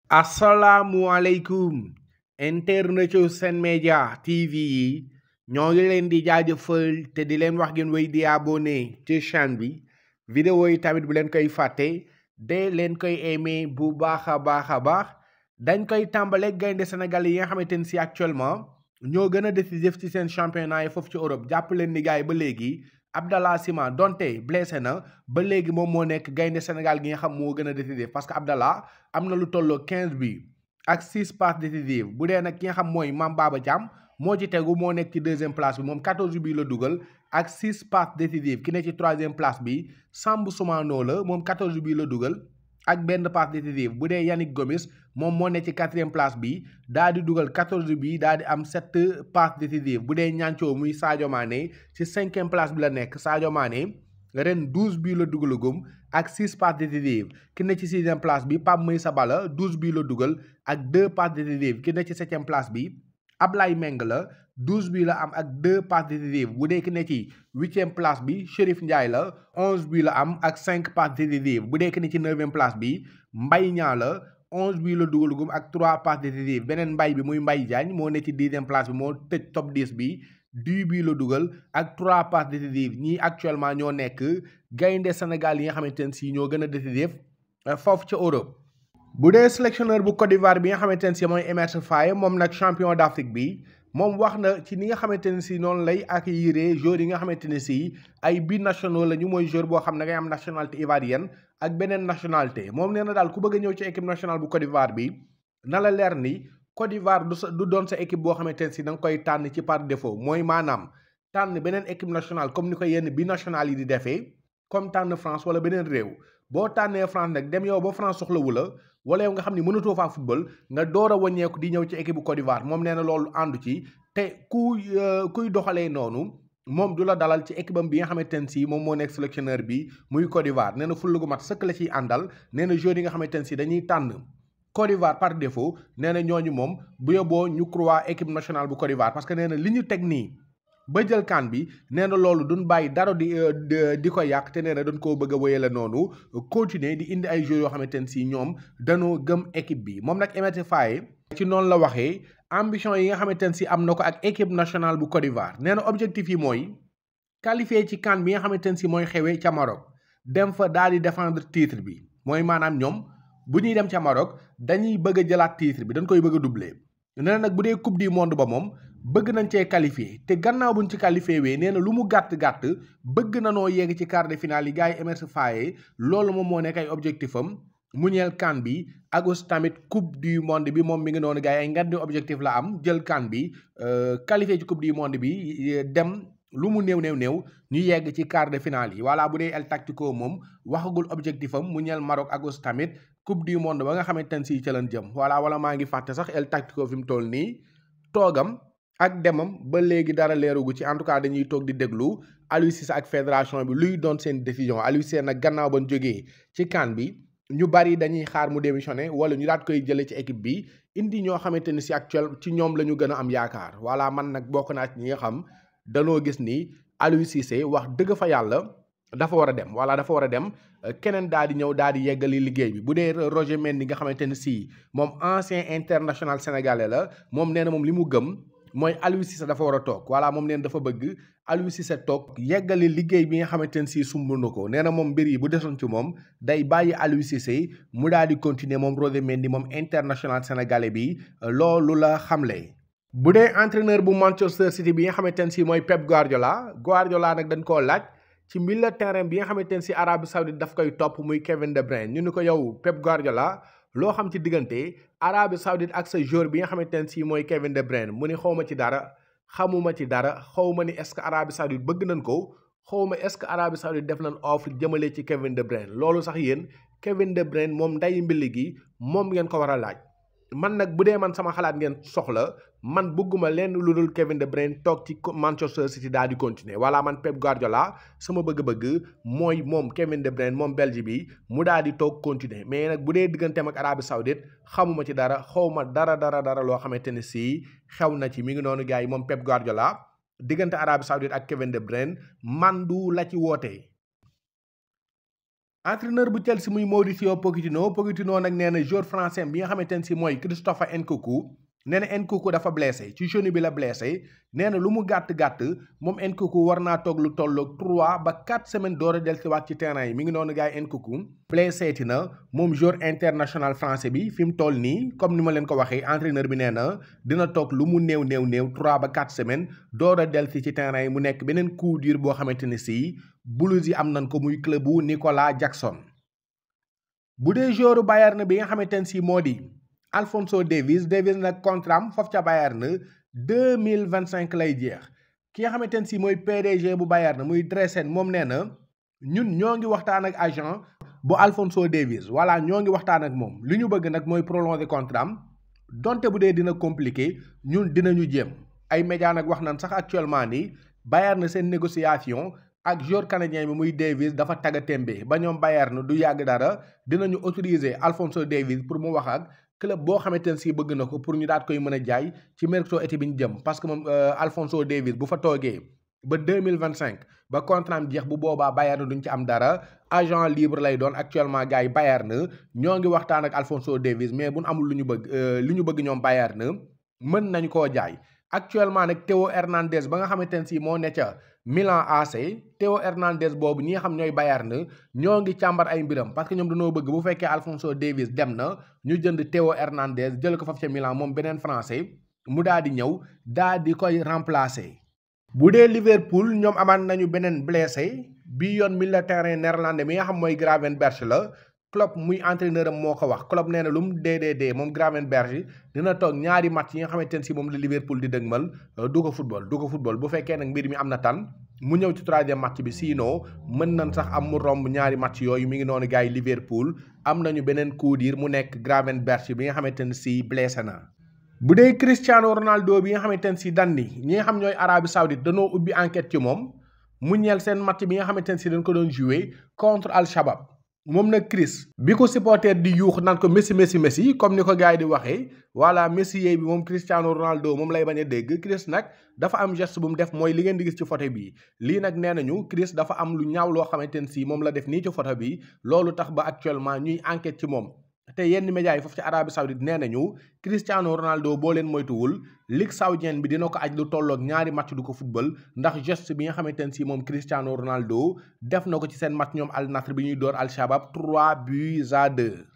asalaamualeykum internetu Sen Média TV yi ñoo ngi leen di jaajëfal te di leen wax ngeen wéy di abonné ci chaîne bi vidéo yi tamit bu leen koy fàtte de leen koy aimé bu baax a baax a baax dañ koy tàmbale gaynde Sénégal yi nga xamante ni si actuellement ñoo gën a décisif ci seen championnat yi foofu ci Europe jàpp leen ni gars yi ba léegi Abdallah Sima donte blessé na ba léegi moom moo nekk gaynde Sénégal gi nga xam moo gën a décisif parce que Abdallah am na lu tolloo 15 bi ak 6 passes décisives bu dee nag ki nga xam mooy Mame Baba Thiam moo ci tegu moo nekk ci deuxième place bi moom 14 bi la dugal ak 6 passes décisives ki ne ci troisième place bi Samb Soumano la moom 14 bi la dugal ak benn passe décisive bu dee Yannick Gomis moom moo ne ci quatrième place bi daa di dugal 14 bi daa di am 7 passes décisives bu dee ñaancoo muy Sadio Mané ci cinquième place bi la nekk Sadio Mané ren 12 bii la dugalagum ak 6 passes décisives ki ne ci sixième place bi Pape Meissa Balla 12 bii la dugal ak 2 passes décisives ki ne ci septième place bi Ablaye Meng la 12 bii la am ak 2 passes décisives bu dee ki ne ci huitième place bi Chérif Ndiaye la 11 bii la am ak 5 passes décisives bu dee ki ne ci neuvième place bi Mbaye Niang la 11 bii la dugalagum ak 3 passes décisives beneen mbay bi muy Mbaye Diagne moo ne ci dixième place bi moo tëj top 10 bi du bii la dugal ak 3 passes décisives ñii actuellement ñoo nekk gaynde Sénégal yi nga xamante ne si ñoo gën a décisif foofu ca Europe. bu dee sélectionneur bu Côte d'Ivoire bi nga xamante ne si mooy Emerse Faé moom nag champion d'Afrique bi moom wax na ci ni nga xamante ne si noonu lay accueillir joueurs yi nga xamante ne si ay binationaux la ñu mooy joueur boo xam ne ngay am nationalité ivoirienne ak beneen nationalité moom nee na daal ku bëgg a ñëw ci équipe nationale bu Côte d'Ivoire bi na la leer ni Côte d'Ivoire du sa du doon sa équipe boo xamante ne si da nga koy tànn ci par défaut mooy maanaam tànn beneen équipe nationale comme ni ko yenn binationales yi di defee comme tànn France wala beneen réew boo tànnee France nag dem yow ba France soxlawu la wala yow nga xam ni mënatoo faa football nga door a wàññeeku di ñëw ci équipe bu Côte d'Ivoire moom nee na loolu àndu ci te ku kuy doxalee noonu moom du la dalal ci équipe am bi nga xamante ne si moom moo nekk sélectionneur bi muy Côte d'Ivoire nee na fulla gu mat sëkk la ciy àndal nee na joueurs yi nga xamante ne si dañuy tànn Côte d'Ivoire par défaut nee na ñooñu moom bu yóbboo ñu croire équipe nationale bu Côte d'Ivoire parce que nee na li ñu teg nii ba jël kan bi nee na loolu duñ bàyyi dara di di ko yàq te nee na dañ koo bëgg a wéyale noonu continuer di indi ay joueurs yoo xamante ne si ñoom dañoo gëm équipe bi moom nag Emerse Faé ci noonu la waxee ambition yi nga xamante ne si am na ko ak équipe nationale bu Côte d'Ivoire nee na objectif yi mooy qualifier ci kan bi nga xamante ne si mooy xewee ca Maroc dem fa daal di défendre titre bi mooy maanaam ñoom bu ñuy dem ca Maroc dañuy bëgg a jëlaat titre bi dañ koy bëgg a doubler nee na nag bu dee coupe du monde ba moom bëgg nañ cee qualifié te gannaaw buñ ci qualifié wee nee na lu mu gàtt-gàtt bëgg na noo yegg ci quart de finale yi gars yi Emerse Faé loolu moom moo nekk ay objectif am mu ñeel kan bi ak aussi tamit coupe du monde bi moom mi ngi noonu gars yi ay ngandi objectif la am jël kan bi qualifié ci coupe du monde bi dem lu mu néew néew néew ñu yegg ci quart de finale yi voilà bu dee El Tactico moom waxagul objectif am mu ñeel Maroc ak aussi tamit coupe du monde ba nga xamante ne si ca lañ jëm voilà wala maa ngi fàtte sax El Tactico fi mu toll nii toogam ak demam ba léegi dara leerugu ci en tout cas dañuy toog di déglu Aliou Cissé ak fédération bi luy doon seen décision Aliou Cissé nag gannaaw ba ñu jógee ci CAN bi ñu bari dañuy xaar mu démissionné wala ñu daat koy jëlee ci équipe bi indi ñoo xamante ni si actuel ci ñoom la ñu gën a am yaakaar voilà man nag bokk naa ci ñi nga xam danoo gis ni Aliou Cissé wax dëgg fa yàlla dafa war a dem voilà dafa war a dem keneen daal di ñëw daal di yeggali liggéey bi bu dee Roger Mendy nga xamante ni si moom ancien international sénégalais la moom nee na moom li mu gëm. mooy Aliou Cissé dafa war a toog voilà moom neen dafa bëgg Aliou Cissé toog yeggali liggéey bi nga xamante ne si sumb na ko nee na moom mbir yi bu desoon ci moom day bàyyi Aliou Cissé mu daal di continuer moom Roger Mendy moom international sénégalais bi loolu la xamle. bu dee entraîneur bu Manchester City bi nga xamante ne si mooy Pep Guardiola Guardiola nag dañ koo laaj ci milieu terrain bi nga xamante ne si Arabie Saoudite daf koy topp muy Kevin De Bruyne ñu ni ko yow Pep Guardiola. loo xam ci diggante Arabie Saoudite ak sa joueur bi nga xamante ne si mooy Kevin De Bruyne mu ni xawma ci dara xamuma ci dara xawma ni est-ce que Arabie Saoudite bëgg nañ ko xawma est-ce que Arabie Saoudite def nañ offre jëmale ci Kevin De Bruyne loolu sax yéen Kevin De Bruyne moom nday mbili gi moom ngeen ko war a laaj man nag bu dee man sama xalaat ngeen soxla man bëgguma lenn lu dul Kevin De Bruyne toog ci Manchester City daal di continuer voilà man Pep Guardiola sama bëgg-bëgg mooy moom Kevin De Bruyne moom Belge bi mu daal di toog continuer mais nag bu dee digganteem ak Arabie Saoudite xamuma ci dara xawma dara dara dara loo xamante ne si xew na ci mi ngi noonu gars yi moom Pep Guardiola diggante Arabie Saoudite ak Kevin De Bruyne man du la ci wootee entraîneur bu Chelsea muy Mauricio Pochettino Pochettino nag nee na joueur français bi nga xamante ne si mooy Christopher Nkunku nee na Nkunku dafa blessé ci genou bi la blessé nee na lu mu gàtt-gàtt moom Nkunku war naa toog lu tolloog 3 ba 4 semaines door a dellusiwaat ci terrain yi mi ngi noonu gars yi Nkunku blessé ti na moom joueur international français bi fi mu toll nii comme ni ma leen ko waxee entraîneur bi nee na dina toog lu mu néew néew néew 3 ba 4 semaines door a dellusi ci terrain yi mu nekk beneen coup dur boo xamante ni si Blues yi am nañ ko muy club bu Nicolas Jackson bu dee joueur Bayern bi nga xamante ne si moo di Alphonso Davies Davies nag contrat am foofu ca Bayern deux mille vingt cinq lay jeex ki nga xamante ne si mooy PDG bu Bayern muy Dresden moom nee na ñun ñoo ngi waxtaan ak agent bu Alphonso Davies voilà ñoo ngi waxtaan ak moom li ñu bëgg nag mooy prolonger contrat am donte bu dee dina compliqué ñun dinañu jéem ay média nag wax nañ sax actuellement ni Bayern seen négociation. ak joueur canadien bi muy Davies dafa tagga témbe ba ñoom Bayern du yàgg dara dinañu autoriser Alphonso Davies pour mu wax ak club boo xamante ne si bëgg na ko pour ñu daat koy mën a jaay ci mercato été bi ñu jëm parce que moom Alphonso Davies bu fa toogee ba deux mille vingt cinq ba contrat am jeex bu boobaa Bayern duñ ci am dara agent libre lay doon actuellement gars yi Bayern ñoo ngi waxtaan ak Alphonso Davies mais bu ñu amul lu ñu bëgg li ñu bëgg ñoom Bayern mën nañ koo jaay. actuellement nag Théo Hernandez ba nga xamante ne si moo ne ca Milan AC Théo Hernandez boobu ñi nga xam ñooy Bayern ñoo ngi càmbar ay mbiram parce que ñoom dañoo bëgg bu fekkee Alphonso Davies dem na ñu jënd Théo Hernandez jël ko faf ca Milan moom beneen français mu daal di ñëw daal di koy remplacer. bu dee Liverpool ñoom amaan nañu beneen blessé bi yoon milieu de terrain néerlandais mi nga xam mooy Gravenberch la. Klopp muy entraîneur am moo ko wax Klopp nee na lu mu dee dee dee moom Gravenberch dina toog ñaari match yi nga xamante ne si moom la Liverpool di dëgmal du ko football du ko football bu fekkee nag mbir mi am na tan mu ñëw ci troisième match bi sinon mën nañ sax am mu romb ñaari match yooyu mi ngi noonu gars yi Liverpool am nañu beneen coup dur mu nekk Gravenberch bi nga xamante ne si blessé na. bu dee Cristiano Ronaldo bi nga xamante ne si dan ni ñi nga xam ñooy Arabie Saoudite danoo ubbi enquête ci moom mu ñeel seen match bi nga xamante ne si dañ ko doon jouer contre Al Shabab. moom nag Chris bi ko supporter di yuux naan ko Messi Messi Messi comme ni ko gars yi di waxee voilà Messi yeey bi moom Cristiano Ronaldo moom lay bañ a dégg Chris nag dafa am geste bu mu def mooy li ngeen di gis ci photo bi lii nag nee nañu Chris dafa am lu ñaaw loo xamante ne si moom la def nii ci photo bi loolu tax ba actuellement ñuy enquête ci moom te yenn médias yi foofu ci Arabie Saoudite nee nañu Cristiano Ronaldo boo leen moytuwul ligue saoudienne bi dina ko aj lu tolloog ñaari match du ko football ndax geste bi nga xamante ne si moom Cristiano Ronaldo def na ko ci seen match ñoom Al Nassr bi ñuy door Al Shabab 3 buts à 2.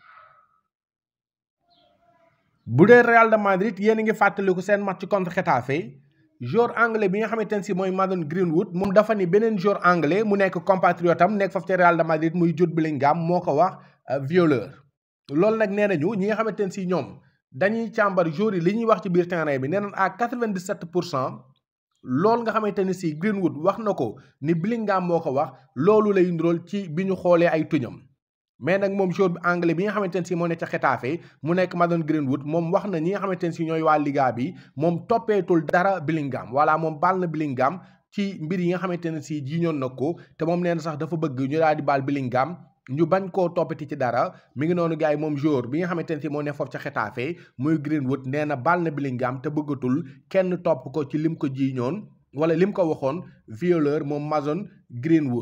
bu dee Real de Madrid yéen a ngi fàttaliku seen match contre Getafe joueur anglais bi nga xamante ne si mooy Mason Greenwood moom dafa ni beneen joueur anglais mu nekk compatriote am nekk foofu ci Real de Madrid muy Jude Bellingham moo ko wax violeur. loolu nag nee nañu ñi nga xamante ne si ñoom dañuy càmbar jour yi li ñuy wax ci biir terrain bi nee nañ à 97 pour cent loolu nga xamante ne si Greenwood wax na ko ni Bellingham moo ko wax loolu lay ndróol ci bi ñu xoolee ay tuñam mais nag moom jour bi anglais bi nga xamante ne si moo ne ca Getafe mu nekk Mason Greenwood moom wax na ñi nga xamante ne si ñooy waa Liga bi moom toppeetul dara Bellingham voilà moom baal na Bellingham ci mbir yi nga xamante ne si jiñoon na ko te moom nee na sax dafa bëgg ñu daal di baal Bellingham ñu bañ koo toppati ci dara mi ngi noonu gars yi moom jour bi nga xamante ne si moo ne foofu ca Getafe muy Greenwood nee na baal na Bellingham te bëggatul kenn topp ko ci lim ko jiiñoon wala lim ko waxoon violeur moom Mason Greenwood.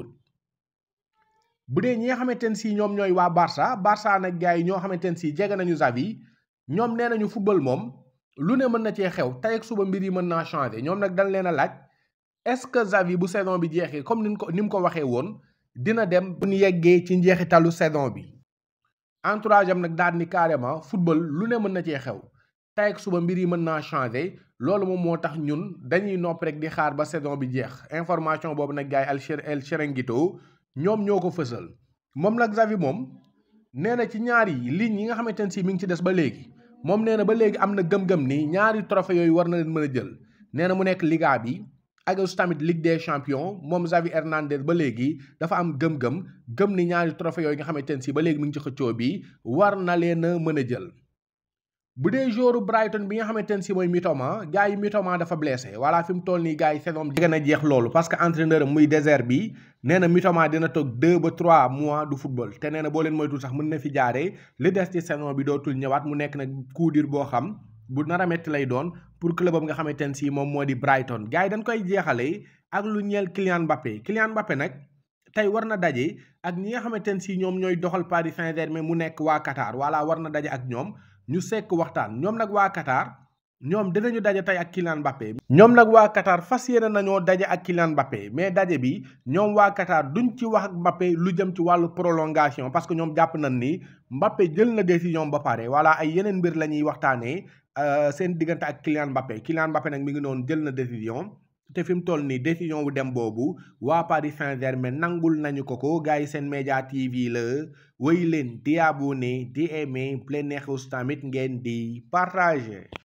bu dee ñi nga xamante ne si ñoom ñooy waa Barça Barça nag gars yi ñoo xamante ne si jege nañu Xavi ñoom nee nañu football moom lu ne mën na cee xew tey ak suba mbir yi mën naa changer ñoom nag dañ leen a laaj est-ce que Xavi bu saison bi jeexee comme ni ko ni mu ko waxee woon. dina dem bu ñu yeggee ci njeexitalu saison bi entourage am nag daal ni carrément football lu ne mën na cee xew tey ak suba mbir yi mën naa changer loolu moom moo tax ñun dañuy nopp rek di xaar ba saison bi jeex information boobu nag gars yi El El Chiringuito ñoom ñoo ko fësal moom nag Xavi moom nee na ci ñaari lignes yi nga xamante ne si mi ngi ci des ba léegi moom nee na ba léegi am na gëm-gëm ni ñaari trophée yooyu war na leen mën a jël nee na mu nekk Liga bi. ak aussi tamit Ligue des champions moom Xavi Hernandez ba léegi dafa am gëm-gëm gëm ni ñaari trophée yooyu nga xamante ne si ba léegi mi ngi ci xëccoo bi war na leen a mën a jël. bu dee joueur Brighton bi nga xamante ne si mooy Mitoma gars yi Mitoma dafa blessé voilà fi mu toll nii gars yi saison bi na jeex loolu parce que entraîneur am muy désert bi nee na Mitoma dina toog 2 ba 3 mois du football te nee na boo leen moytul sax mën na fi jaaree li des ci saison bi dootul ñëwaat mu nekk nag coup dur boo xam. bu nar a metti lay doon pour club am nga xamante ne si moom moo di Brighton gars yi dañ koy jeexalee ak lu ñeel Kylian Mbappé Kylian Mbappé nag tey war na daje ak ñi nga xamante ne si ñoom ñooy doxal Paris Saint-Germain mu nekk waa Qatar wala war na daje ak ñoom ñu sekk waxtaan ñoom nag waa Qatar ñoom dinañu daje tey ak Kylian Mbappé. ñoom nag waa Qatar fas yéene nañoo daje ak Kylian Mbappé mais daje bi ñoom waa Qatar duñ ci wax ak Mbappé lu jëm ci wàllu prolongation parce que ñoom jàpp nañ ni Mbappé jël na décision ba pare wala ay yeneen mbir la ñuy waxtaanee seen diggante ak Kylian Mbappé Kylian Mbappé nag mi ngi noonu jël na décision. te fi mu toll nii décision wu dem boobu waa Paris Saint-Germain nangul nañu ko ko gars yi seen média TV la wéy leen di abonné di aimé plein neexus tamit ngeen di partager.